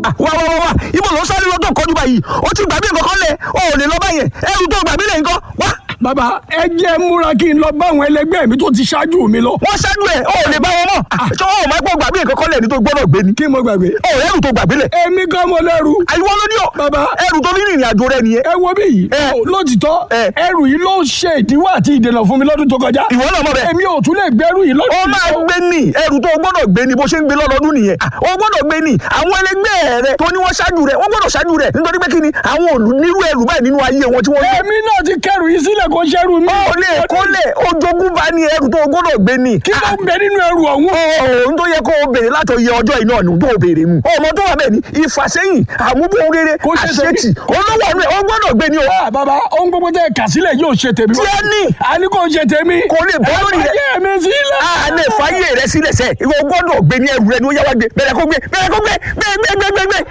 wá wá wá wá ibo ló ń sáré lọ tó kọjú báyìí ó ti gbàgbé nǹkan kan lẹ̀ ó ò lè lọ báyẹn ẹrù tó gbàgbé lẹ̀ nǹkan wá. bàbá ẹ jẹ́ múra kí n lọ bá àwọn ẹlẹgbẹ́ mi tó ti ṣáájú mi lọ. wọ́n ṣáájú ẹ̀ ó ò lè bá wọn mọ̀ ṣé ó máa gbọ́ gbàgbé nǹkan kan lẹ̀ ní tó gbọ́dọ̀ gbé ni. kí mo gbàgbé. ó ẹrù tó gbàgbé lẹ̀. èmi kan mo lẹ́rù. àyíwọ́ ló ní ọ. Bàbá. ẹrù tó ní ìrìn àjò rẹ nìyẹn. ẹ wo bí yìí. Ẹ. Ó, lótìtọ́ Ẹ. ẹrù yìí ló ṣe ìdíwọ́ àti ìdènà fún mi lọ́dún tó kọjá. ìwọ náà mọ̀ bẹ́ẹ̀. èmi ò tún lè gbẹ́rù yìí lọ́dún ó yìí. máa gbé ní ẹrù tó o gbọ́dọ̀ gbé ní bó ṣe ń gbé lọ́dọọdún nìyẹn ó gbọ́dọ̀ gbé ní àwọn ẹlẹgbẹ́ rẹ tó ní wọ́n ṣáájú rẹ wọ́n gbọ́dọ̀ ṣáájú rẹ nítorí pé kí ni àwọn òlù nírú ẹrù báyìí nínú ayé wọn tí wọ́n ní. èmi náà ti kẹrù yìí sílẹ̀ kó ṣẹ́rù mi. ó lè kó lè ojogún bá ní ẹrù tó o gbọ́dọ̀ gbé ní. kí ló ń bẹ nínú ẹrù ọ̀hún. ohun tó yẹ kó o béèrè látọ̀ yẹ ọjọ́ iná ni tó o béèrè mu. ọmọ tó wà bẹ́ẹ̀ ni ìfàsẹ́yìn àmúbọ̀n rere Kó ṣe tèmi. àṣetì olówó ọ̀nù ẹ̀ ó gbọ́dọ̀ gbé ní o. Ah, bàbá ohun gbogbo tẹ kà sílẹ̀ yóò ṣe tèmi. Tí ẹ ní. a ní kò ṣe tèmi. Kò lè bọ́ lórí rẹ̀. ẹ mi sílẹ̀. a lè fàyè rẹ sílẹ̀ sẹ́ ìwọ gbọ́dọ̀ gbé ní ẹrù rẹ ni ó yá wá gbé bẹ̀rẹ̀ kó gbé bẹ̀rẹ̀ kó gbé gbé gbé gbé gbé gbé.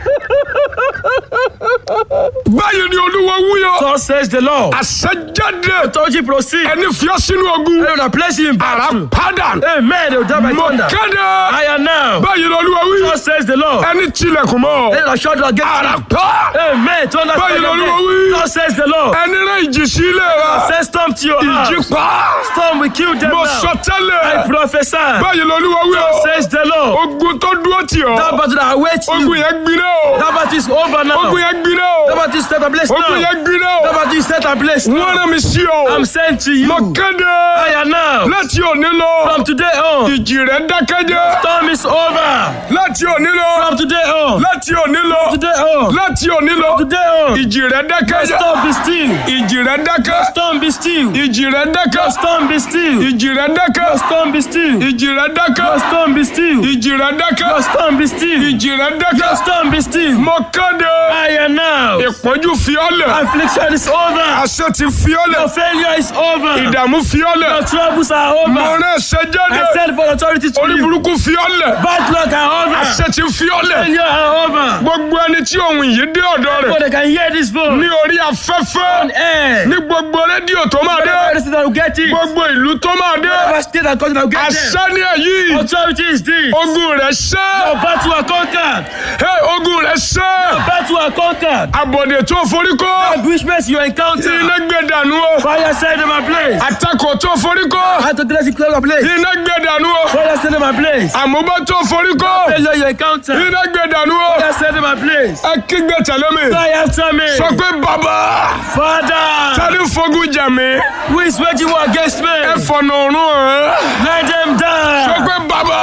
báyìí ni olúwa wúyọ. So says the Lord. àṣẹjáde. Authority proceed. ẹni fiyọ́ sínú ogun. They will place you in ara battle. padà. Amen. They will die by mo thunder. kéde. I am now. báyìí ni olúwa wí. So says the Lord. ẹni tilẹ̀kùn mọ́. They will shut against ara you. pa. Amen. Thunder Báyìí strike l'Olúwa again. wí. So says the Lord. ẹni rẹ ìjì sí ilé rẹ. Say storm to your ìjì house. pa. Storm will kill them mo now. sọ I tẹ́lẹ̀. prophesy. báyìí ni olúwa wí o. Says the Lord. ogun tó dúró tì That ọ́. battle that awaits ogun you. yẹn gbiná o. That battle is over now. ogun yẹn gbiná That o. battle is set ablaze ogun now. yẹn gbiná That o. battle is set ablaze wọ́n now. rán mi sí ọ. I'm sent to you. mo kéde. I am now. láti òní lọ. From today on. ìjì rẹ̀ dákẹ́jẹ́. Storm is over. láti òní lọ. From today on. láti òní lọ. Today on. láti òní lọ. Today on. ìjì rẹ̀ dákẹ́jẹ́. Storm be still. ìjì rẹ̀ dákẹ́. Storm be still. ìjì rẹ̀ dákẹ́. Storm be still. ìjì rẹ̀ dákẹ́. Storm be still. ìjì rẹ̀ dákẹ́. Storm be still. ìjì rẹ̀ dákẹ́. Storm be still. ìjì rẹ̀ dákẹ́. Storm be still. mo kéde. I am now. ìpọ́njú fi ọ́ lẹ̀. Affliction is over. àṣẹ ti fi ọ́ lẹ̀. Your failure is over. ìdààmú fi ọ́ lẹ̀. Your troubles are mo over. rán ẹsẹ̀ jáde. I said for authority to orí you. burúkú fi ọ́ lẹ̀. Bad luck are over. àṣẹ ti fi ọ́ lẹ̀. Failure are over. gbogbo ẹni tí ohun yìí dé ọ̀dọ̀ So rẹ̀ they can hear this voice. ní orí afẹ́fẹ́ Eh. ní gbogbo rédíò tó máa dé Whatever state that will get it. gbogbo ìlú tó máa dé Whatever state that country that will get them. àṣẹ ní èyí Authority is this. ogun rẹ̀ ṣẹ́ Your battle are conquered. Hey, ogun rẹ̀ ṣẹ́ Battle are conquered. àbọ̀dè tó forí kó Ambushments you encounter. iná gbé dànù o Fire set them ablaze. àtakò tó forí kó How to dress it close ablaze. iná gbé dànù o Fire set them ablaze. àmúbá tó forí kó Failure you encounter. iná gbé dànù o Fire set them ablaze. ẹ kígbe tẹ̀lé mi Fire after me. sọ pé bàbá Father, tani fogun jà mí who is waging war against me? ẹ fọ̀nà ọ̀run hàn Let them sọ die. pé bàbá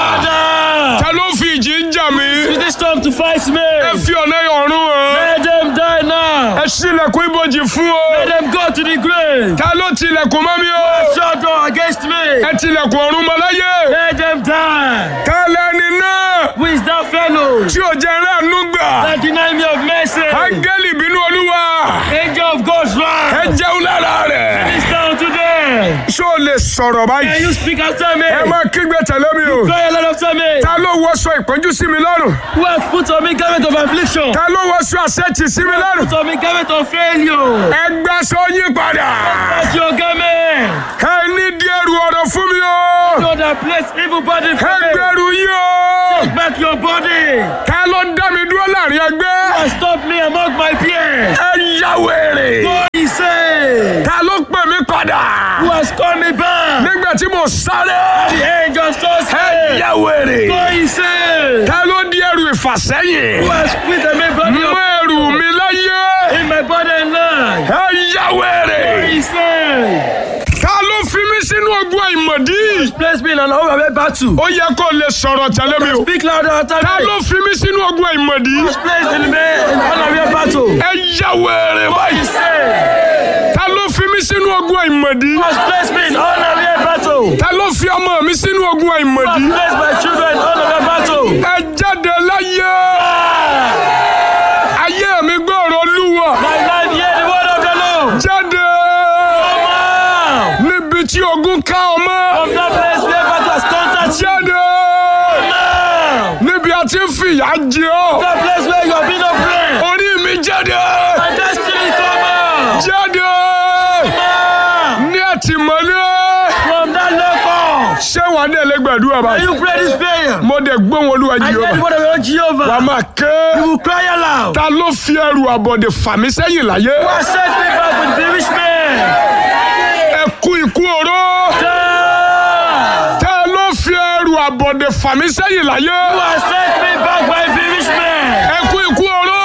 Father, ta ló fi ìjì ń jà mí use this storm to fight me. ẹ fi ọ̀nà ọ̀run hàn Let them die now. ẹ ṣílẹ̀kùn ibojì fún o Let them go to the grave. ta ló tilẹ̀kùn mọ́ mi o Shut door against me. ẹ tilẹ̀kùn ọ̀run mọ́ láyé Let them die. ta lẹni náà Who is that fellow tí ò jẹ́ ráàánú gbà that deny me of mercy? áńgẹ́lì bínú olúwa Angel of God's ẹ wrath. jẹun lára rẹ̀ This down today. ṣó o lè sọ̀rọ̀ Can báyìí you speak after me? ẹ máa kígbe tẹ̀lé mi o Cry a lot after me. ta ló wọṣọ ìpọ́njú sí mi lọ́rùn Who has put on me garment of affliction? ta ló wọṣọ àṣẹ́tì sí mi lọ́rùn Put on me garment of failure. ẹ gbà sọ yín padà That's your garment. ẹ ní díẹ̀ ru ọ̀rọ̀ fún mi o So that place evil body ẹ from me. gbẹrù yín o Take back your body. ta ló dá mi dúró láàrin ẹgbẹ́ And stop me among my peers. ẹ yá wèrè Go he say. ta ló pè mí padà Who has called me back? nígbà tí mo sáré The angel so ẹ say. yá wèrè Go he say. ta ló di ẹrù ìfàsẹ́yìn Who has put the main body mú of ẹrù mi láyé in my body and life? ẹ yá wèrè He say. ta ló fi mí sínú ogun àìmọ̀dí Place me in an overwhelming battle. ó yẹ kó lè sọ̀rọ̀ tẹ̀lé mi o Speak louder after ta me. ló fi mí sínú ogun àìmọ̀dí Place in the in an overwhelming battle. ẹ yá wèrè He báyìí say. ta ló fi mí sínú ogun àìmọ̀dí Who has placed me in unaware battle? ta ló fi ọmọ mi sínú ogun Who has àìmọ̀dí placed my children in unaware battle? ẹ jáde láyé Ah! ayé mi gbọ́rọ̀ olúwa My life hear the word of the Lord. jáde Come out níbi tí ogun ká ọmọ from that place where battle has conquered you. jáde Now, níbi a ti ń fìyà jẹ ọ́ that place where you have been oppressed. orí mi jáde My destiny come out. jáde Now, ní àtìmọ́lé from that local. ṣé wà wa dé lè gbàdúrà Can báyìí you pray this prayer? mo dẹ̀ gbóhùn olúwa I hear the jehova word of your Lord wà á Jehovah. máa ké You will cry aloud. ta ló fi ẹrù àbọ̀dè fà mí sẹ́yìn láyé Who has set me back with the rich man? ẹ kú ikú oró God! ta ló fi ẹrù àbọ̀dè fà mí sẹ́yìn láyé Who has set me back by the rich man? ẹ kú ikú oró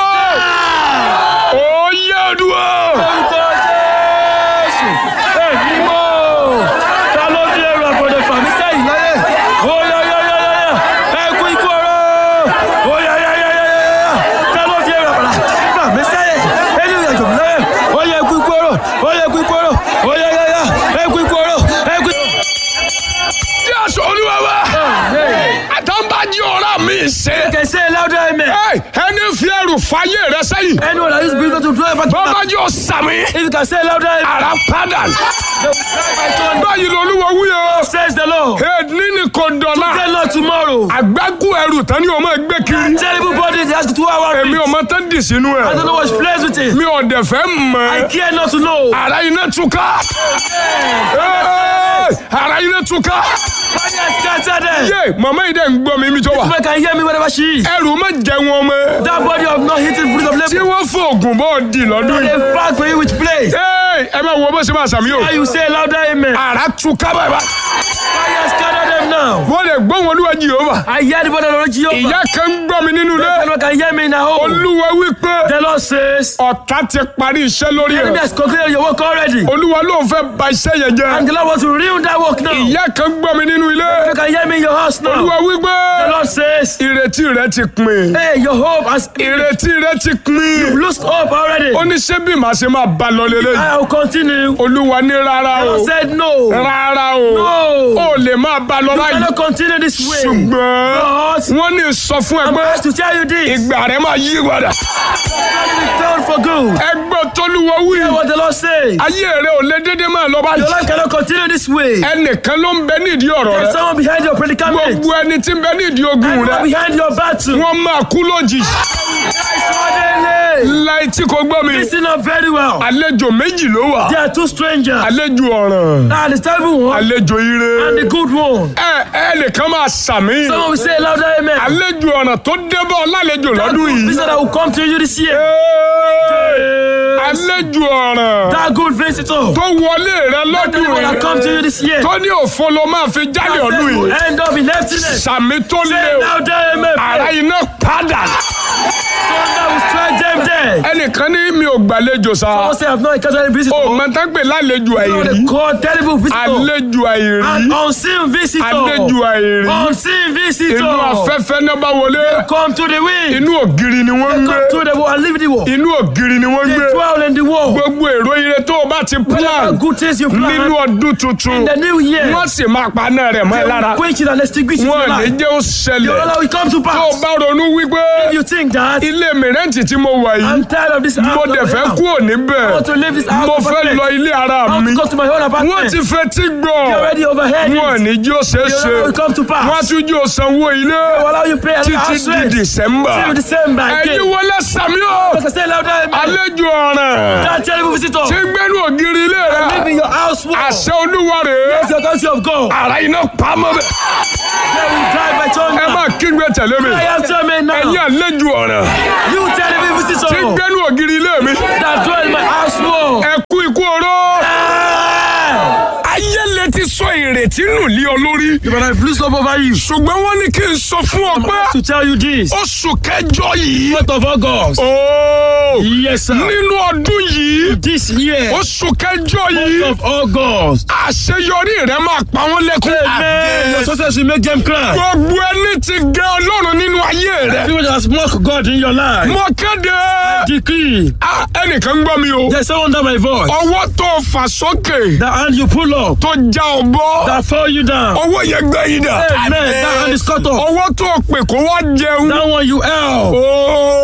ó yẹ ọdúnwó Orúkọ Jésù! Èmi mọ̀! Ta ló fi ẹrù àbọ̀dẹ̀ fà mí sẹ́yìn láyé? Ó yá yá yá yá yá! Ẹ kú ikú ọ̀rọ̀! Ó yá yá yá yá yá yá! Ta ló fi ẹrù àbọ̀dẹ̀ fà mí sẹ́yìn? Ẹni ìrìn àjò mi láyé! Ó yá ẹ kú ikú ọ̀rọ̀! Ó yá ẹ kú ikú ọ̀rọ̀! Ó yá yá yá! Ẹ kú ikú ọ̀rọ̀! Ẹ kú ikú jésù olúwa wa àtàǹbàjì ọ̀rá mi ṣe Can say louder amen. Ẹ, ẹni fi ẹrù fàyè rẹ sẹ́yìn Anyone that is believing to draw back to bọ́bá jọ sàmì If you can say louder amen. ara padà They will cry by thunder. báyìí lolúwa wúyọ Says the Lord. èdè ní kò dọ̀la Tell Lord tomorrow. àgbákù ẹrù tán ni o máa gbé kiri Terrible body they ask you two hours. èmi ò mọ tán dì sínú I don't ẹ know what's plays with it. mi ò dẹ̀ fẹ́ I mọ̀ care not to know. ara iná túká Ẹ, ara iná túká Fire scatter them. yé màmá yìí dẹ̀ ń gbọ́ mi mi tó wà Woman can hear me wherever she is. ẹrù má jẹ wọn mọ́ That body of not hitting fruit of tí labor. wọ́n fòògùn bọ́ di lọ́dún yìí They fight for you which place. Ẹ, ẹ máa wọ bó ṣe máa sàmì o How you say louder amen. ara túká bàbá Fire scatter them now. wọ́n lè gbọ́ wọn olúwa Jèhófà I hear the body of the Lord Jehovah. ìyá kan ń gbọ́ mi nínú ilé Anyone can hear me in a home. olúwa wípé The Lord says. ọ̀tá ti parí iṣẹ́ lórí Enemy ẹ̀ has concluded your work already. olúwa ló ń fẹ́ ba iṣẹ́ yẹn jẹ́ And the Lord wants to ruin that work now. You ìyá kan gbọ́ mi nínú ilé can hear me in your house now. olúwa wípé The Lord says. ìrètí rẹ ti pin Hey, your hope has ìrètí rẹ ti pin lost hope already. ó ní ṣé bí màá ṣe máa bá lọ lélẹ̀ I will continue. olúwa ní rárá The o Lord said no. rárá o No. ó lè máa bá lọ I báyìí cannot continue this way. ṣùgbọ́n But wọ́n ní sọ fún ẹ I'm pé asked to tell you this. ìgbà rẹ máa yí padà Turn for good. ẹgbẹ́ tólúwa wí Hear what the Lord says. ayé rẹ ò lè dédé máa lọ Your báyìí life cannot continue this way. ẹnìkan ló ń bẹ nídìí ọ̀rọ̀ There's rẹ someone behind your predicament. gbogbo ẹni tí ń bẹ nídìí ogun Anyone rẹ behind your battle. wọ́n máa kú lójijì Suddenly. láì tí kò gbọ́ mi Listen up very well. àlejò méjì ló wà There are two strangers. àlejò ọ̀ràn Ah, the terrible one àlejò ire and the good one. ẹ ẹnìkan máa sàmì Someone will say louder amen. àlejò ọ̀ràn tó débọ̀ lálejò That lọ́dún good yìí visitor that will come to you this year. Ẹ́ẹ̀, àlejò ọ̀ràn That good visitor. tó wọlé rẹ That lọ́dún one that come to yìí you this year. tó ní òfo ló máa fi jáde That ọdún will yìí end up in emptiness. sàmì tó lé Say o louder amen. ara iná padà Thunder will strike them dead. ẹnìkan ní mi ò gbàlejò sa Someone say I've not encountered a visitor. o mọ̀tá pè lálejò You know àìrí they call terrible visitor. àlejò àìrí An unseen visitor. àlejò àìrí Unseen inú visitor. afẹ́fẹ́ náà bá wọlé Come to the wind. inú ògiri ni wọ́n ń gbé Come to the wall and leave the wall. inú ògiri ni wọ́n ń They gbé dwell in the wall. gbogbo èrò ire tó o bá ti Whatever plan good things you plan nínú ọdún tuntun in the new year. wọ́n sì máa paná rẹ̀ mọ́ ẹ lára Quench it and extinguish it in your wọ́n ní life. jẹ́ ó Your ṣẹlẹ̀ Allah will come to tó o pass. bá ronú wípé You think that ilé mìrẹ́ǹtì tí mo wà yìí I'm tired of this house. mo dẹ̀ fẹ́ I kúrò níbẹ̀ want to leave this house. mo fẹ́ apartment. lọ ilé ara I want mi to go to my own wọ́n apartment. ti fẹ́ tí gbọ́ You already overheard wọ́n it. ní jẹ́ ó ṣeé Your ṣe Allah will come to wọ́n á pass. tún jẹ́ ó sanwó ilé Will allow you pay a títí house di rent. December Till December ẹ̀yin again. wọlé sàmí o Like I said louder, amen. àlejò ọ̀ràn That terrible visitor. tí ń gbẹ́nu ògiri ilé rẹ̀ Live in your house wall. àṣẹ olúwa rèé It's the country of God. ara iná pamọ́ bẹ́ẹ̀. They will drive by ẹ thunder. máa kígbe tẹ̀lé mi I have to amen ẹ̀yin now. àlejò ọ̀ràn You terrible tí ń visitor. gbẹ́nu ògiri ilé mi That dwell in my house wall. ẹ kú ikú oró. Ah! ayé lè ti sọ ìrètí nù lé ọ lórí But I've loosed up over you. ṣùgbọ́n wọ́n ní kí n sọ fún ọ pé To tell you this. oṣù kẹjọ yìí Month of August. ooo Yes, sir. nínú ọdún yìí This year. oṣù kẹjọ yìí Month of August. àṣeyọrí rẹ máa pa wọ́n lẹ́kún. Amen. Your success will make them cry. gbogbo ẹni tí gẹ ọlọ́run nínú ayé rẹ People that has mocked God in your life. mo kéde Decree. Ah, ẹnìkan gbọ́ mi o There's someone under my voice. ọwọ́ tó fà sókè That hand you pull up. tó já ọ bọ́ That fall you down. ọwọ́ yẹn gbẹ yín dà Amen. That hand is cut off. ọwọ́ tó pè kó wá jẹun That one you help. ooo Yes,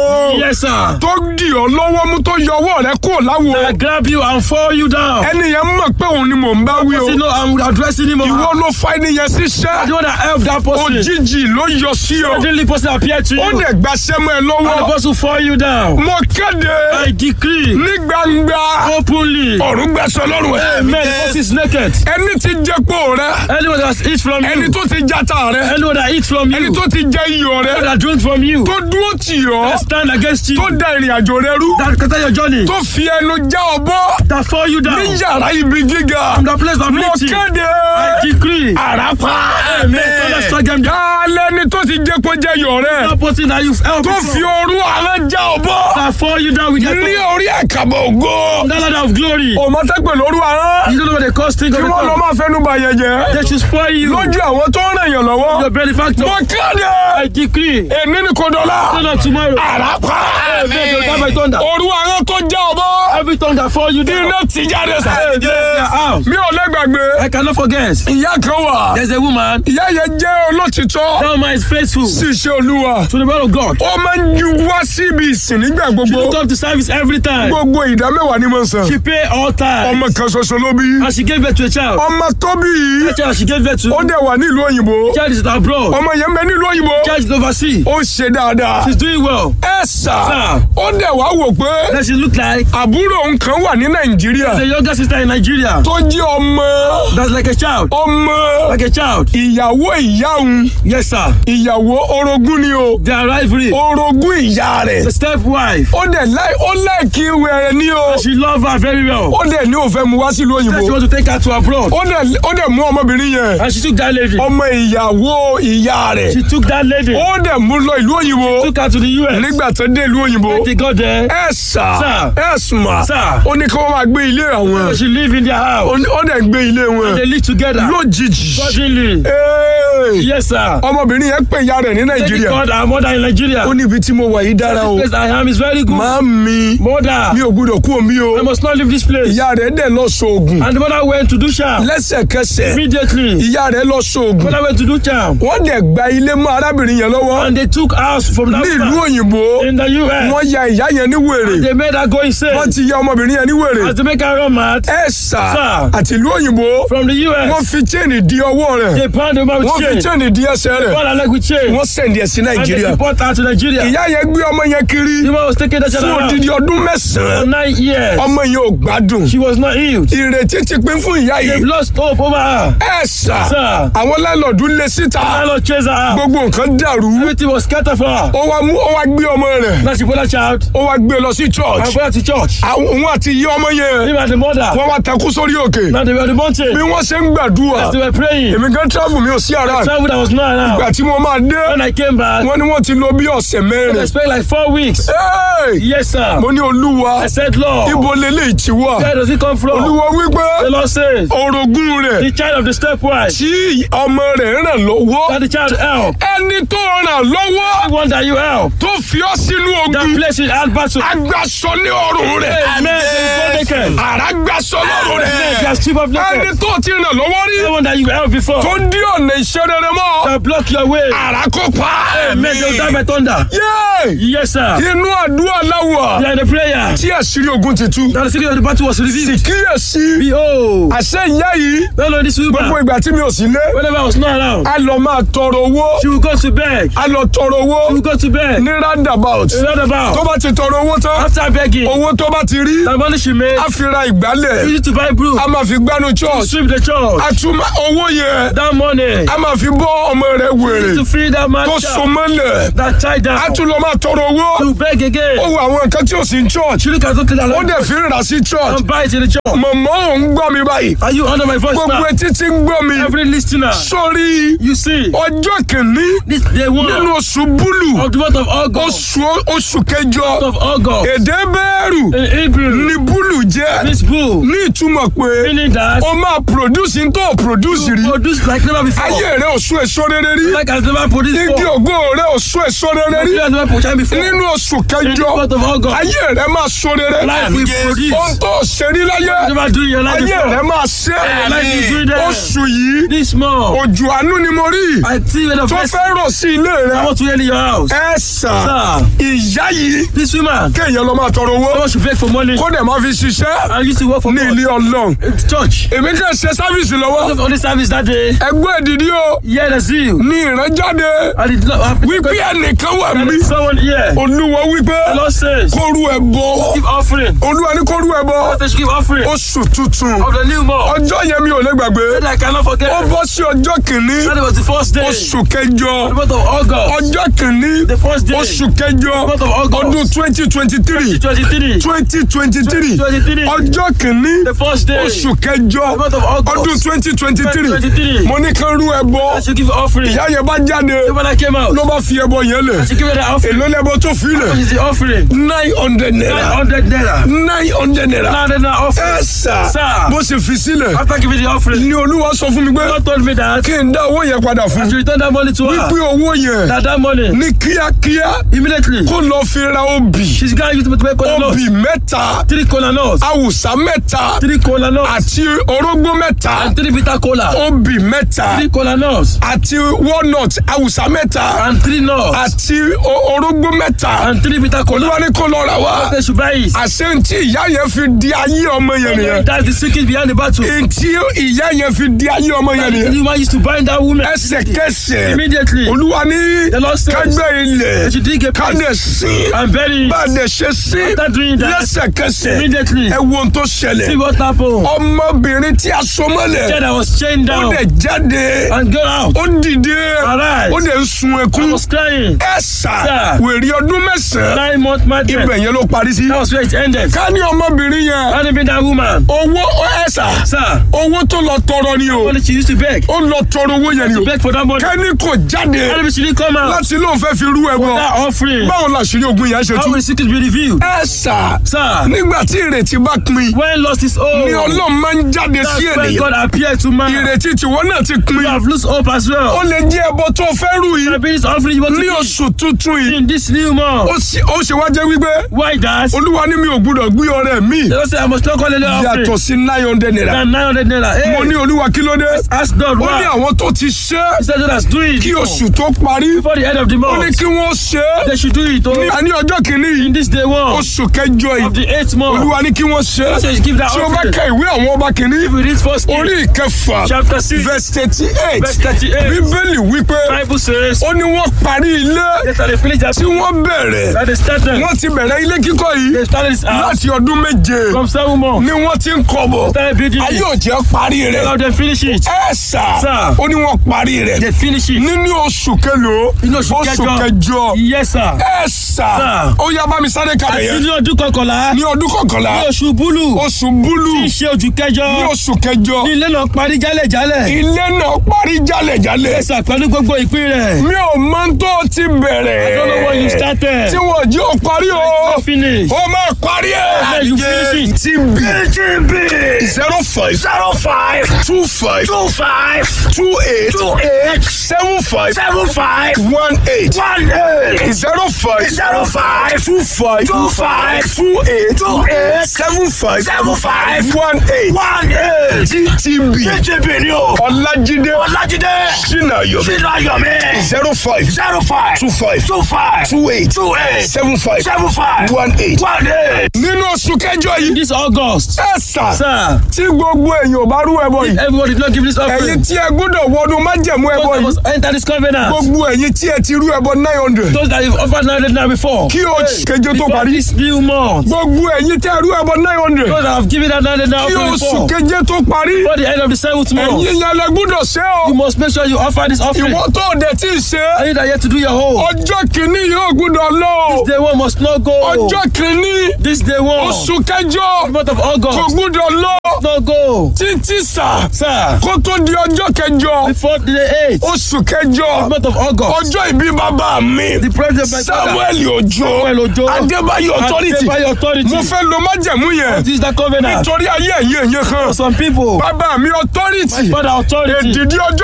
Yes, sir. tó dì ọ́ lọ́wọ́ mú tó yọ ọwọ́ rẹ kúrò láwo I grab you and fall you down. ẹni yẹn mọ̀ pé òun ni mò ń bá wí o You know, I'm addressing him. ìwọ on ló fa ẹni yẹn síṣẹ́ The one that helped that person. òjijì ló yọ sí ọ Suddenly, person appeared to you. ó And dẹ̀ gbaṣẹ́ mọ́ ẹ the lọ́wọ́ person fall you down. mo kéde I decree ní gbangba openly. ọ̀run gbẹ̀sọ̀ lọ́rùn ẹ̀ Amen. The person is naked. ẹni tí jẹ́pọ̀ rẹ Anyone that eats from ẹni you. tó ti jata rẹ Anyone that eats from ẹni you. tó ti jẹ iyọ̀ rẹ Anyone that drink from you. tó dúró tì ọ́ That stand against you. tó da ìrìn àjò rẹ rú That scatter your journey. tó fi ẹnu já ọ bọ́ That fall you down. ní yàrá ibi gíga From the place of mo lifting. kéde I decree. àràpá Amen. Father, strike them down. kálẹ́ni tó ti jẹ́ kó jẹ́ iyọ̀ rẹ That person that you've helped tó fi before. orú àrán já ọ bọ́ That fall you down with their ní tongue. orí àkàbọ̀ ògo That ladder of glory. òmọ́tẹ́pẹ̀ lóru àrán You don't know what they cost thing of kí the wọ́n lọ tongue. máa fẹ́nu bà yẹn jẹ́ They should spoil you. lójú àwọn tó ń ràn yàn lọ́wọ́ Your benefactor. mo kéde I decree. èmi ni kò dọ̀la No, not tomorrow. àràpá Amen. They'll die by thunder. orú àrán tó já ọ bọ́ Every tongue that fall you down. iná ti jáde sá. They are out. mi ò lẹ́gbàgbé I cannot forget. ìyá kan wà There's a woman. ìyá yẹn jẹ́ olótìtọ́ That woman is faithful sí iṣẹ́ olúwa to the word of God. ó máa ń ju wá síbi ìsìn nígbà She gbogbo will come to service every time. gbogbo ìdá mẹ́wàá ni mo ń san She pay all time. ọmọ kan ṣoṣo ló bí And she gave birth to a child. ọmọ tó bí yìí The child she gave birth to. ó dẹ̀ wà nílùú òyìnbó Child is abroad. ọmọ yẹn ń bẹ nílùú òyìnbó Child is overseas. ó ṣe dáadáa She's doing well. ẹ sà Sir. ó dẹ̀ wá wò pé Then she look like àbúrò òun kan wà ní nàìjíríà the younger sister in Nigeria. tó jẹ́ ọmọ That's like a child. ọmọ Like a child. ìyàwó ìyá òun Yes, sir. ìyàwó orogún ni o Their rivalry. orogún ìyá rẹ̀ The stepwife. ó dẹ̀ láì ó láìkí wẹ̀rẹ̀ ní o She love her very well. ó dẹ̀ ní òfẹ́ mu wá sílùú Then she òyìnbó want to take her to abroad. ó dẹ̀ ó dẹ̀ mú ọmọbìnrin yẹn And she took that lady. ọmọ ìyàwó ìyá rẹ̀ She took that lady. ó dẹ̀ mú lọ ìlú òyìnbó Took her to the US. nígbà tó dé ìlú òyìnbó They got there. ẹ sà Sir. ẹ sùnmà Sir. ó ní kí wọ́n máa gbé ilé àwọn She live in their ó house. ní- ó dẹ̀ ń gbé ilé wọn They live together. lójijì Suddenly. Hey! Yes, sir. ọmọbìnrin yẹn pè ìyá rẹ̀ ní Lady nàìjíríà called her mother in Nigeria. ó ní ibi tí mo wà yìí dára o This place I am is very good. máa mi Mother, mi ò gbúdọ̀ kú omi o I must not leave this place. ìyá rẹ̀ dẹ̀ lọ sóògùn And the mother went to do charm. lẹ́sẹ̀kẹsẹ̀ Immediately, ìyá rẹ̀ lọ sóògùn mother went to do charm. wọ́n dẹ̀ gba ilé mọ́ arábìnrin yẹn lọ́wọ́ And they took house from that ní ìlú woman òyìnbó in the US. wọ́n ya ìyá yẹn ní wèrè They made her go wọ́n insane. ti ya ọmọbìnrin yẹn ní wèrè As they make her run mad ẹ sà Sir. àti ìlú òyìnbó from the wọ́n US. fi chain di ọwọ́ rẹ̀ They pound the woman wọ́n with fi chain. chain di ẹsẹ̀ rẹ̀ Pound her leg with chain. wọ́n sẹ̀ndì ẹ̀ sí And they nàìjíríà deport her to Nigeria. ìyá yẹn gbé ọmọ yẹn kiri The woman was taking that child fún around odidi ọdún for mẹ́sàn-án nine years. ọmọ yẹn ò gbádùn She was not healed. ìrètí ti pín fún ìyá They've yìí lost hope over her. ẹ sà Sir. àwọn lálọ́ọ̀dù lé síta I Lord chase her out. gbogbo nǹkan dàrú Everything was scattered for her. ó wá mú ó wá gbé ọmọ rẹ̀ Now she put her child ó wá gbé lọ sí and church put her to church. àwọn òun àti iye ọmọ yẹn Him and the mother. wọ́n wá takú sórí òkè Now they were on the mountain. bí wọ́n ṣe ń gbàdúrà As they were praying. èmi gan travel mi ò sí ara Travel that was not ìgbà around. tí mo máa dé When I came back, wọ́n ní wọ́n ti lò bí ọ̀sẹ̀ I mẹ́rin spent like four weeks. Hey! Yes, sir. mo ní olúwa I said, Lord, ibo lélẹ̀ ìtì wà where does it come from? olúwa wípé The Lord says, orogún rẹ̀ the child of the stepwife, tí ọmọ rẹ̀ ràn lọ́wọ́ that the child help. ẹni tó ràn lọ́wọ́ The one that you help. tó fi ọ́ sínú That ogun place in hard battle. agbaṣọ ní ọrùn rẹ̀ Amen. They is not naked. àrà gbaṣọ lọ́rùn Amen. They rẹ̀ are strip of ẹni naked. tó ti ràn lọ́wọ́ rí The one that you help before. tó dí ọ̀nà iṣẹ́ rere mọ́ That block your way. àrà kó pa Amen. They will die by thunder. Yéè! Yes, sir. inú àdúrà láwà They are in the prayer. tí àṣírí ogun ti tú Now the secret of the battle was sì revealed. kíyèsí Behold, àṣẹ ìyá yìí no, no, this gbogbo woman, ìgbà tí mi ò sí lé whenever I was not around, a lọ máa tọrọ owó she will go to beg. a lọ tọrọ She owó will go to beg. ní roundabout Round tó about. bá ti tọrọ owó tán After begging, owó tó bá ti rí the money she made, a fi ra ìgbálẹ̀ use it to buy broom, a máa fi gbánu church sweep the church. a tún máa- owó yẹn That money, a máa fi bọ́ ọmọ rẹ̀ wèrè to free that man tó so child, mọ́lẹ̀ that child a down, tún lọ máa tọrọ owó to beg ó again. wo àwọn nǹkan tí ò sí ní church She look at something that ó like dẹ̀ fi ń rà sí church and buy it in the church. mọ̀mọ́ ò ń gbọ́ mi báyìí Are you under my voice gbogbo now? etí tí ń gbọ́ mi Every listener, sórí you see, ọjọ́ kìíní this day one nínú oṣù búlù of the month of August, oṣù oṣù kẹjọ of August, èdè bẹ́ẹ̀rù in Hebrew, ní búlù jẹ́ this bull, ní ìtumọ̀ pé meaning that o máa produce n tó produce rí produce like never before. ayé rẹ ò sún èso rere rí Like has never produced igi before. ògo rẹ ò sún èso rere rí You has never produced before. nínú oṣù In the kẹjọ month of August. ayé rẹ máa sún rere Life will produce. ohun tó ṣe rí láyé Never do in your life ayé rẹ before. máa ṣe Life is doing that. oṣù yìí This month. òjò àánú ni mo rí I see when the tó first fẹ́ rọ̀ sí ilé I rẹ want to enter your house. ẹ sà Sir. ìyá yìí This woman. kéèyàn lọ máa tọrọ owó Someone should beg for money. kó dẹ̀ máa fi ṣiṣẹ́ I used to work for ní God. ilé ọlọ́run in church. èmi kàn ṣe sáfìsì lọ́wọ́ On the service that day. ẹgbẹ́ ìdìdí o Yeah, the zeal. ní ìrànjáde I did not have wípé ẹnìkan wà There mí is someone here. olúwa wípé The Lord says, kó rú ẹ bọ give offering. olúwa ní kó rú ẹ bọ They should give offering oṣù tuntun of the new month. ọjọ́ yẹn mi ò lè gbàgbé That I cannot forget. ó bọ́ sí ọjọ́ kìíní That was the first day. oṣù kẹjọ The month of August. ọjọ́ kìíní The first day. oṣù kẹjọ month of August. ọdún twenty twenty three 23. twenty twenty three 23. ọjọ́ kìíní The first day. oṣù kẹjọ The month of August. ọdún twenty twenty three 2023. mo ní kán rú ẹbọ I should give offering. ìyá yẹn bá jáde The one that came out. ló bá fi ẹbọ yẹn lẹ̀ I should give her the offering. èló lẹ́bọ tó fi What lẹ̀ is the offering? nine hundred naira 900 naira. nine hundred naira 900 naira ẹ offering. sà Sir. bó ṣe fi sílẹ̀ After giving the offering, ni olúwa sọ fún mi pé God told me that kí n dá owó yẹn padà I fún should return that money to wípé her. owó yẹn That that money, ní kíákíá immediately, kó lọ fi ra obì she's going to use it to make cola obì nuts. mẹ́ta Three cola nuts. awùsá mẹ́ta Three cola nuts. àti orógbó mẹ́ta And three bitter cola. obì mẹ́ta Three cola nuts. àti walnut awùsá mẹ́ta And three nuts. àti o- orógbó mẹ́ta And three bitter cola. olúwa ní kó lọ rà wá They should buy it. àṣẹ ntí ìyá yẹn fi di ayé ọmọ yẹn nìyẹn That's the secret behind the battle. ntí ìyá yẹn fi di ayé ọmọ yẹn The nìyẹn woman used to bind that woman. ẹsẹ̀kẹsẹ̀ Immediately. olúwa ní The Lord says, kágbẹ́ ilẹ̀ They should dig a pit kádẹ̀ sí and bury it. bá a dẹ̀ ṣe sí After doing that, lẹ́sẹ̀kẹsẹ̀ immediately, ẹ wo ohun tó see ṣẹlẹ̀ what happened. ọmọbìnrin tí a so mọ́lẹ̀ Said I was chained ó down dẹ̀ jáde and got out. ó dìde Arise. ó dẹ̀ ń sun I ẹkún was crying. ẹ sà Sir. wèrè ọdún mẹ́sàn-án Nine month madness. ibẹ̀ yẹn ló parí sí. That was where it ended. ká ní ọmọbìnrin yẹn Had it been that woman, owó ẹ sà sir, owó tó lọ tọrọ ni o only she used to beg. ó lọ tọrọ owó yẹn ni To o beg for that money. kẹ́ni kò jáde Had it she didn't come out. láti lóun fẹ́ fi rú ẹbọ That offering. báwo la ṣe rí ogun yẹn ṣe How tú. will the secret be revealed? ẹ sà Sir, nígbà tí ìrètí bá pin when lost his own, ni ọlọ́run máa ń jáde sí that's when ènìyàn God appeared to man. ìrètí tiwọn náà ti pin You have lost hope as ó well. lè jẹ́ ẹbọ tó fẹ́ rú yìí The biggest offering you want to ní give oṣù tuntun yìí in this new month. ó sì- ó ṣe wá jẹ́ wípé Why that? olúwa ní mi ò gbúdọ̀ gbé ọrẹ mi They don't say I must not call a offering. yàtọ̀ sí nine hundred naira Than 900 naira. Hey, mo ní olúwa kí ló dé ask God ó ní why. àwọn tó ti ṣe é He said, let's do it. kí oṣù tó parí Before the end of the ó ní month. kí wọ́n ṣe é They should do it. ní Oh, àní ọjọ́ kìíní in yìí this day one oṣù kẹjọ of yìí the eighth month. olúwa ní kí wọ́n ṣe é He said, give that tí o bá offering. ka ìwé àwọn ọba kìíní If we read first King, orí ìkẹfà chapter 6, verse thirty eight verse 38, bíbélì wípé Bible says, ó ní wọ́n parí ilé yes, that they finish that tí wọ́n bẹ̀rẹ̀ that they started. wọ́n ti bẹ̀rẹ̀ ilé kíkọ́ yìí They started this house láti ọdún méje from seven months. ni wọ́n ti ń kọ́ bọ̀ Started building ayé it. ò jẹ́ parí rẹ̀ Now they finish it. ẹ sà Sir. ó ní wọ́n parí rẹ̀ They finish it. nínú oṣù kẹlòó Inú oṣù oṣù kẹjọ. kẹjọ Yes, sir. ẹ sà Sir. ó yá bá mi sáré kalẹ̀ Àti yẹn ní ọdún kọkànlá. ní ọdún kọkànlá Ní oṣù búlù. oṣù búlù Tí í ṣe ojú ní kẹjọ. oṣù kẹjọ Ní ilé náà parí jálẹ̀jálẹ̀. ilé náà parí jálẹ̀jálẹ̀ Ẹ̀sà pẹ̀lú gbogbo ìpín rẹ̀. mi ò mọ tó ti bẹ̀rẹ̀ I don't know when you started. tí wọ́n jí ó parí o No finish. ó máa parí Then you finish ẹ̀ it. TB zero five zero five two five two five two eight two eight seven five seven five one eight one eight zero five zero five two five two five two eight two eight seven five seven five one eight one eight TTB TTB ni o Ọlájídé Ọlájídé Sinayomi Sinayomi zero five zero five two five two five two eight two eight seven five seven five one eight one eight. nínú oṣù kẹjọ yìí This August. ẹ sà Sir, tí gbogbo èèyàn bá rú ẹbọ yìí everybody did not give this ẹ̀yin offering. tí ẹ gbọ́dọ̀ wọnú májẹ̀mú ẹbọ Those that yìí must enter this covenant. gbogbo ẹ̀yin tí ẹ ti rú ẹbọ nine hundred Those that have offered 900 naira before. kí oṣù keje tó Before parí this new month. gbogbo ẹ̀yin tí ẹ rú ẹbọ nine hundred Those that have given that 900 naira kí offering oṣù before. keje tó parí Before the end of the seventh month. ẹ̀yin yẹn lẹ gbọ́dọ̀ ṣe o You must make sure you offer this offering. ìwọ tó dẹ̀ tí ì ṣe And you that yet to do your whole. ọjọ́ kìíní yóò gbọ́dọ̀ lọ o Day one must not go. ọjọ́ kìíní This day one. oṣù kẹjọ The month of kò August. gbọ́dọ̀ lọ Not go. títí sà Sir. kó tó di ọjọ́ kẹjọ Before the eighth. oṣù kẹjọ The month of August. ọjọ́ ìbí bàbá mi The president of my father. samuel ojo Samuel Ojo. adébáyọ̀ authority Adébáyọ̀ authority. mo fẹ́ lo májẹ̀mú yẹn This is the covenant. nítorí ayé ẹ̀yẹ ẹ̀yẹ kan For some people. bàbá mi authority Father authority. èdìdí ọjọ́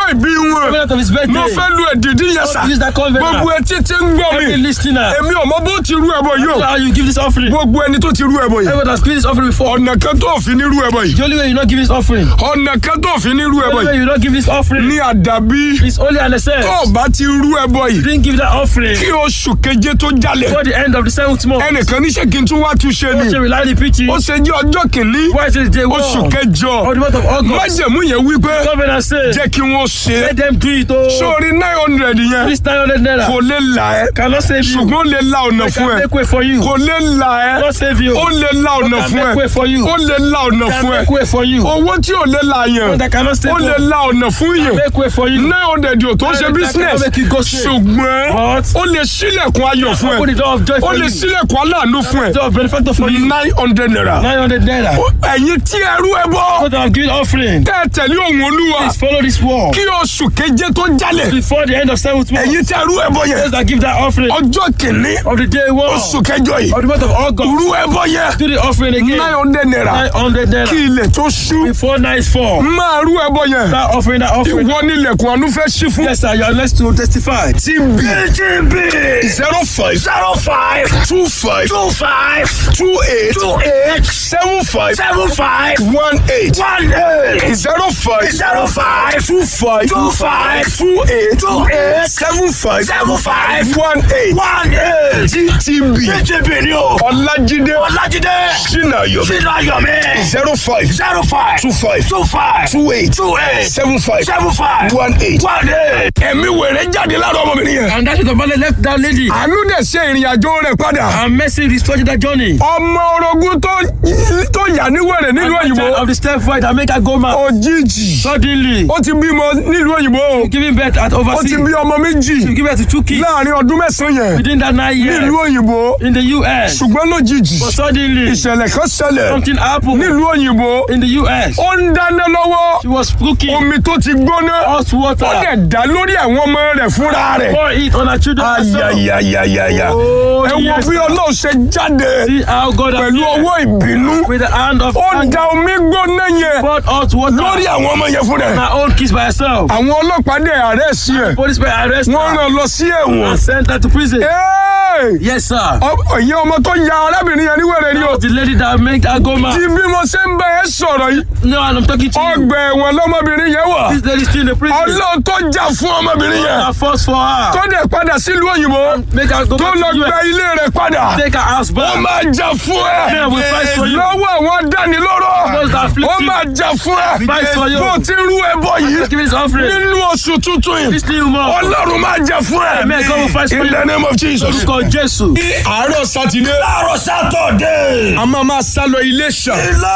ìbí wọn covenant of his mo birthday. fẹ́ lu èdìdí yẹn sà Use that gbogbo covenant. etí tí ń gbọ́ mi Every listener. èmi ò mọ bó ti rú ẹbọ yìí o How you give this offering? gbogbo ẹni tó ti rú ẹbọ yìí Everyone has given this offering before. ọ̀nà kan tó fi ní rú ẹbọ yìí The only way you not give this offering. ọ̀nà kan tó fi ní rú The ẹbọ only way yìí you not give this offering ní àdàbí is only an excess. tó o bá ti rú ẹbọ yìí Didn't give that offering kí oṣù keje tó jalè before the end of the seventh month. ẹnìkan níṣẹ́ kí n tún wá tún ṣe ni Don't rely on the preaching. ó ṣe jẹ́ ọjọ́ kìíní Why is it day one? oṣù kẹjọ Or the month of August. májẹ̀mú yẹn wípé Covenant says, jẹ́ kí wọ́n ṣe é let them do it. Oh, sórí nine hundred yẹn this 900 naira kò lè là ẹ́ cannot save you. ṣùgbọ́n ó lè la ọ̀nà They fún can ẹ make way for you. kò lè là ẹ́ Cannot save you. ó lè la ọ̀nà Can fún make ẹ way for you. ó lè la ọ̀nà Can fún ẹ make way for you. owó tí ò lè la yẹn That cannot save ó lè you. la ọ̀nà fún yẹn Make way for you. nine hundred yóò tó ṣe That business cannot make you go straight. ṣùgbọ́n But ó lè ṣílẹ̀kùn ayọ̀ fún open the ẹ door of joy ó for lè you. ṣílẹ̀kùn aláàánú fún ẹ Door of benefactor for you. nine hundred naira 900 naira. ẹ̀yin tí ẹrú ẹ bọ́ What I'm giving offering. tẹ́ ẹ tẹ̀lé òun olúwa Please follow this wall. kí oṣù keje tó jalè Before the end of seventh month. ẹ̀yin tí ẹrú ẹ bọ́ yẹn Those that give that offering ọjọ́ kìíní of the day one oṣù kẹjọ yìí of the month of August. rú ẹ bọ́ yẹn Do the offering again. nine hundred naira 900 naira. kí ilẹ̀ tó ṣú Before night fall. máa rú ẹ bọ́ yẹn That offering, that offering. ìwọ nílẹ̀kùn àánú fẹ́ ṣí fún. Yes, sir. You are blessed to testify. TB TB zero five zero five two five two five two eight two eight seven five seven five one eight one eight zero five zero five two five two five two eight two eight seven five seven five one eight one eight TB TB ni o Ọlájídé Ọlájídé Ṣínàyọ̀mí Ṣínàyọ̀mí zero five zero five two five two five two eight two eight seven five seven five one eight one eight ẹ̀mí wèrè jáde lára ọmọbìnrin yẹn And that is the man that left that lady. àánú dẹ̀ ṣe ìrìn àjò rẹ̀ padà. And mercy restored that journey. ọmọ orogún tó tó yà ní wẹ̀rẹ̀ nílùú And the child òyìnbó of the stepwife that make her go mad. òjijì Suddenly, ó ti bímọ nílùú òyìnbó giving birth at ó ti overseas. bí ọmọ méjì To give birth to two kids láàrin ọdún mẹ́sàn-án yẹn within that nine years nílùú òyìnbó in the US. ṣùgbọ́n lójijì But suddenly, ìṣẹ̀lẹ̀ kan ṣẹlẹ̀ something happened nílùú òyìnbó in the US. ó ń dáná lọ́wọ́ She was cooking omi tó ti gbóná hot ó water. dẹ̀ dá lórí àwọn ọmọ rẹ̀ fúnra rẹ̀ Pour it on her children. herself. ayayayayaya Oh, ẹ wo yes, bí sir. ọlọ́run ṣe jáde See how God pẹ̀lú appeared ọwọ́ ìbínú with the hand of ó anger. da omi gbóná yẹn poured hot water lórí àwọn ọmọ yẹn fún on rẹ̀. her own kids by herself. àwọn ọlọ́pàá dẹ̀ àrẹ́sì ẹ̀ Police by arrest wọ́n her rán lọ sí ẹ̀wọ̀n. and sent her to prison. Ẹ́ẹ̀! Yes, sir. Ọ- ìyẹn ọmọ tó ya arábìnrin yẹn níwèrè ni o. The lady that make her go tí mad. bí mo ṣe ń bá ẹ sọ̀rọ̀ yìí No, and I'm talking to you. ọgbà ẹ̀wọ̀n lọ́mọbìnrin yẹn wà. This lady still in the prison. ọlọ́run tó jà fún ọmọbìnrin yẹn I force for her. tó dẹ̀ padà sílùú òyìnbó Make her go tó back lọ to gba US. ilé rẹ̀ padà. Take her house ó back. máa jà fún Yeah, we fight for ẹ you. lọ́wọ́ àwọn dánilọ́rọ̀ Those that afflict ó you. máa jà fún ẹ Fight for you. bó ti rú ẹbọ yìí Give this offering. nínú oṣù tuntun yìí This new month. ọlọ́run máa jà fún ẹ Amen. God will fight for in you. the name of Jesus. Orúkọ Jésù. ní àárọ̀ sátidé. láàárọ̀ sátọ̀dé. a máa máa sá lọ Iléṣà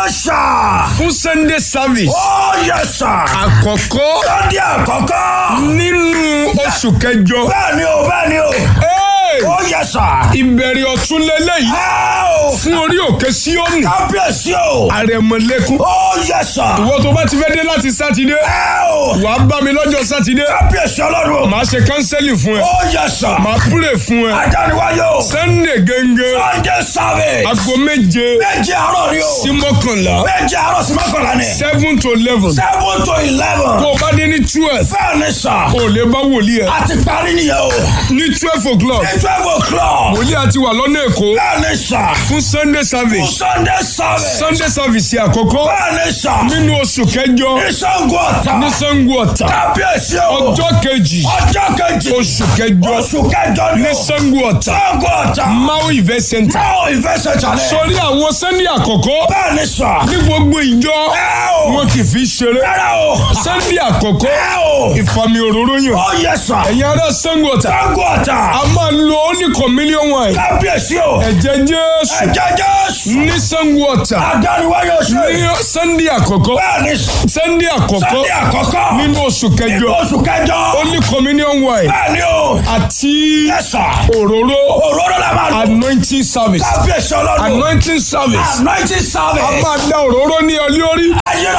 Iléṣà. fún Sunday service ó yẹ sà. àkọ́kọ́ Sunday àkọ́kọ́. nínú oṣù kẹjọ. bẹ́ẹ̀ ni o bẹ́ẹ̀ ni o. Hey! ó yẹ sà. ìbẹ̀rẹ̀ ọ̀tún lélẹ́yìí ẹ o. fún orí òkè Síónì kábíyèsí o. àrẹ̀mọ̀lẹ́kún. ó yẹ sà. ìwọ tó bá ti fẹ́ dé láti sátidé ẹ o. wàá bá mi lọ́jọ́ sátidé kábíyèsí ọlọ́run. màá ṣe kánsẹ́lì fún ẹ ó yẹ sà. màá púrè fún ẹ ajániwáyé o. Sunday gẹ́gẹ́ Sunday service. aago méje méje àárọ̀ ni o. sí mọ́kànlá méje àárọ̀ sí mọ́kànlá ni. seven to eleven seven to eleven. tó o bá dé ní twelve bẹ́ẹ̀ ni sà. o lè bá wòlíì ẹ a ti parí nìyẹn o. ní twelve o'clock ní twelve o'clock. wòlíì àti wà lọ́nà èkó bẹ́ẹ̀ ni sà. fún Sunday service Sunday service. Sunday service àkọ́kọ́ bẹ́ẹ̀ ni sà. nínú oṣù kẹjọ ìṣàngó ọ̀tà. ní Ṣàngó Ọ̀tà kábíyèsí o. ọjọ́ kejì ọjọ́ kejì. oṣù kẹjọ oṣù kẹjọ ni ní o. Ṣàngó Ọ̀tà ìṣàngó ọ̀tà. Mau event center báwo ìfẹsẹ̀ jalè. sórí àwọn Sunday àkọ́kọ́ bẹ́ẹ̀ ni sà. ní gbogbo ìjọ ẹ o. wọn kì í fi ṣeré rárá o. Sunday àkọ́kọ́ ẹ o. ìfàmì òróró yàn ó yẹ sà. ẹ̀yin ará Ṣàngó Ọ̀tà ìṣàngó ọ̀tà. a máa ń lo only communion wine kábíyèsí o. ẹ̀jẹ̀ Jésù ẹ̀jẹ̀ jésù. ní Ṣàngó Ọ̀tà adániwáyé oṣù. ní Sunday àkọ́kọ́ bẹ́ẹ̀ ni Sunday àkọ́kọ́ Sunday àkọ́kọ́. nínú oṣù nínú kẹjọ oṣù kẹjọ. only communion wine bẹ́ẹ̀ ni o. àti yẹ sà. òróró òróró la máa lò. anointing service kábíyèsí ọlọ́run. anointing service anointing a service. máa da òróró ní ọ lórí ayérayé o.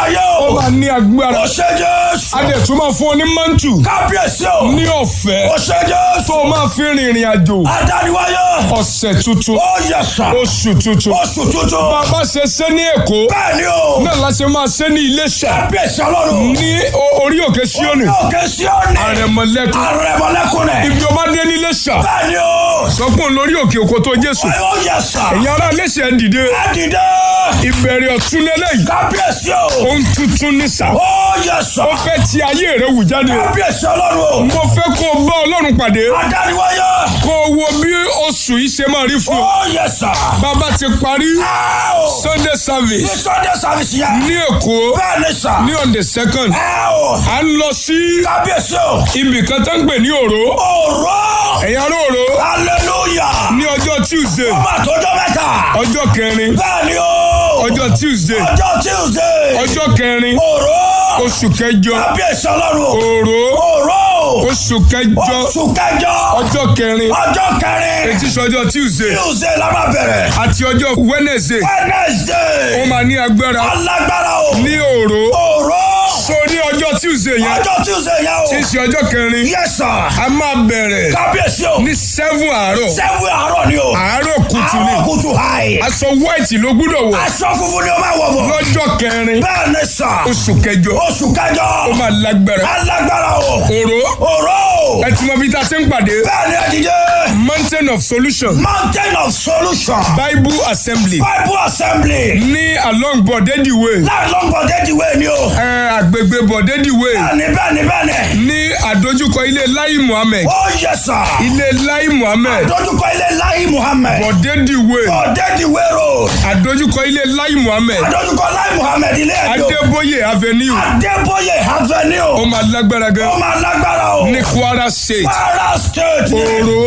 o. máa ní agbára O ṣe Jésù. a dẹ̀ tún máa fún ọ ní mántù Kábíyèsí o. ní ọ̀fẹ́ O ṣe Jésù. tó o máa fi rìnrìn àjò Adániwáyé. ọ̀sẹ̀ tuntun O yẹ sà. oṣù tuntun Oṣù tuntun. bàbá ṣe ṣe ní èkó Bẹ́ẹ̀ni o. náà la ṣe máa ṣe ní iléṣà Kábíyèsí ọlọ́run. ní o- orí òkè síónì Òkè Síónì. àrẹ̀mọ̀lẹ́kùn Àrẹ̀mọ̀lẹ́kùn rẹ̀. ibi o bá dé ní iléṣà Bẹ́ẹ̀ni o. sọ pé òun lórí òkè òkò tó jésù O yẹ sà. ẹ̀yin ará iléṣà ẹ̀ dìde Ẹ dìde. ìbẹ̀rẹ̀ ọ̀tún lélẹ́yìí Kábíyèsí o. ohun tuntun ní sà O yẹ sà. ó fẹ́ ti ayé rẹ wù jáde Kábíyèsí ọlọ́run o. mo fẹ́ kó o bá ọlọ́run pàdé Adániwáyé. kó o wo bí oṣù yìí ṣe máa rí fún ọ O yẹ sà. bàbá ti parí Ẹ o. sunday Ní service Sunday service yẹn. ní èkó Bẹ́ẹ̀ni sà. ní on the second Ẹ o. à ń lọ sí Kábíyèsí o. ibì kan tó ń gbè ní òró Òró. ẹ̀yin ará òró Hallelujah. ní ọjọ́ tuesday Ọmọ àtọ́jọ́ mẹ́ta. ọjọ́ kẹrin Bẹ́ẹ̀ni o. ọjọ́ tuesday Ọjọ́ Tuesday. ọjọ́ kẹrin Òró. oṣù kẹjọ Kábíyèsí ọlọ́run. òró Òró. oṣù kẹjọ Oṣù kẹjọ. ọjọ́ kẹrin Ọjọ́ kẹrin. etí sọjọ́ tuesday Tuesday la máa bẹ̀rẹ̀. àti ọjọ́ wednesday ó Wednesday. máa ní agbára Alágbára o. ní òró Òró. so ní ọjọ́ tuesday yẹn Ọjọ́ Tuesday yẹn o. tí í ṣe ọjọ́ kẹrin Yes sir. a máa bẹ̀rẹ̀ Kábíyèsí o. ní seven àárọ̀ Sẹ́wé àárọ̀ ni o. àárọ̀ kùtù ni Àárọ̀ kùtù hàì. aṣọ white ló gbúdọ̀ wọ̀ Aṣọ funfun ni o máa wọ̀ bọ̀. lọ́jọ́ kẹrin Bẹ́ẹ̀ ni sà. oṣù kẹjọ Oṣù kẹjọ. ó máa lágbára Alágbára o. òró Òró. ẹ ti mọ bí tá a ṣe ń pàdé Bẹ́ẹ̀ ni ẹ dìde. mountain of solution Mountain of solution. bible assembly Bible assembly. ní along bọ̀dẹ́dì way Láàrín bọ̀dẹ́dìwé ni o. ẹ àgbègbè bọ̀dẹ́dì way Bẹ́ẹ̀ni bẹ́ẹ̀ni bẹ́ẹ̀ni. ní àdójúkọ ilé lai muhammed Ó yẹ sà. ilé lai muhammed Dójúkọ ilé Láyé Muhammed. bọ̀dẹ́dì way Bọ̀dẹ́dìwé road. àdójúkọ ilé lai muhammed Dójúkọ Láyé Muhammed ilé ẹ̀dọ́. adébóyè avenue Adébóyè ó Avenue. máa lágbára Ó gan máa lágbára o. ní kwara state Kwara State. ni. òró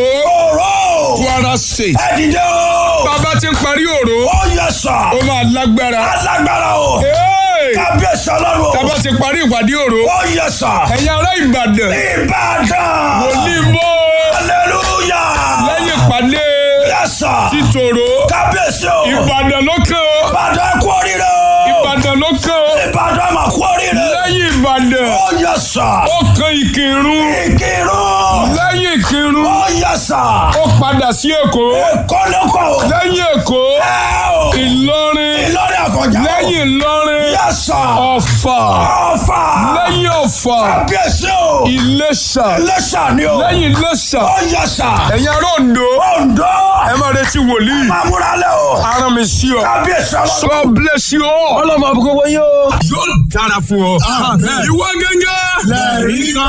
Òró. kwara state Ẹ dìde o. bàbá ti ń parí òró Ó yẹ sà. ó máa lágbára Alágbára o. Hey! Kábíyèsí ọlọ́run o. tábà ti parí ìpàdé òró Ó yẹ sà. ẹ̀yin ará ìbàdàn Ìbàdàn. onímọ̀ Hallelujah. lẹ́yìn ìpàdé Yes sir. títòrò Kábíyèsí o. ìbàdàn ló kàn ó Ìbàdàn kú oríire o. ìbàdàn ló kàn ó Ìbàdàn mà kú oríire. lẹ́yìn ìbàdàn Ó yẹ sà. ó kan ìkírun Ìkírun. lẹ́yìn ìkírun Ó yẹ sà. ó padà sí èkó Èkó ló kọ̀ o. lẹ́yìn èkó Ẹ o. ìlọrin Ìlọrin àfọ̀njá. lẹ́yìn ìlọrin Yẹ sà. ọ̀fà Ọ̀fà. lẹ́yìn ọ̀fà Kábíyèsí o. ìlẹ̀ṣà Iléṣà ni o. lẹ́yìn ìlẹ̀ṣà Ó yẹ sà. ẹ̀yin ará Oǹdó Oǹdó. ẹ máa retí wòlíì Máa múra lẹ́ o. ara mi sí ọ Kábíyèsí ọlọ́run. God bless you all. ọlọ́mọ àbúkọ́ wọ́n yóò. yóò dára fún ọ. ìwọ gẹ́gẹ́. lẹ́ẹ̀rí kan.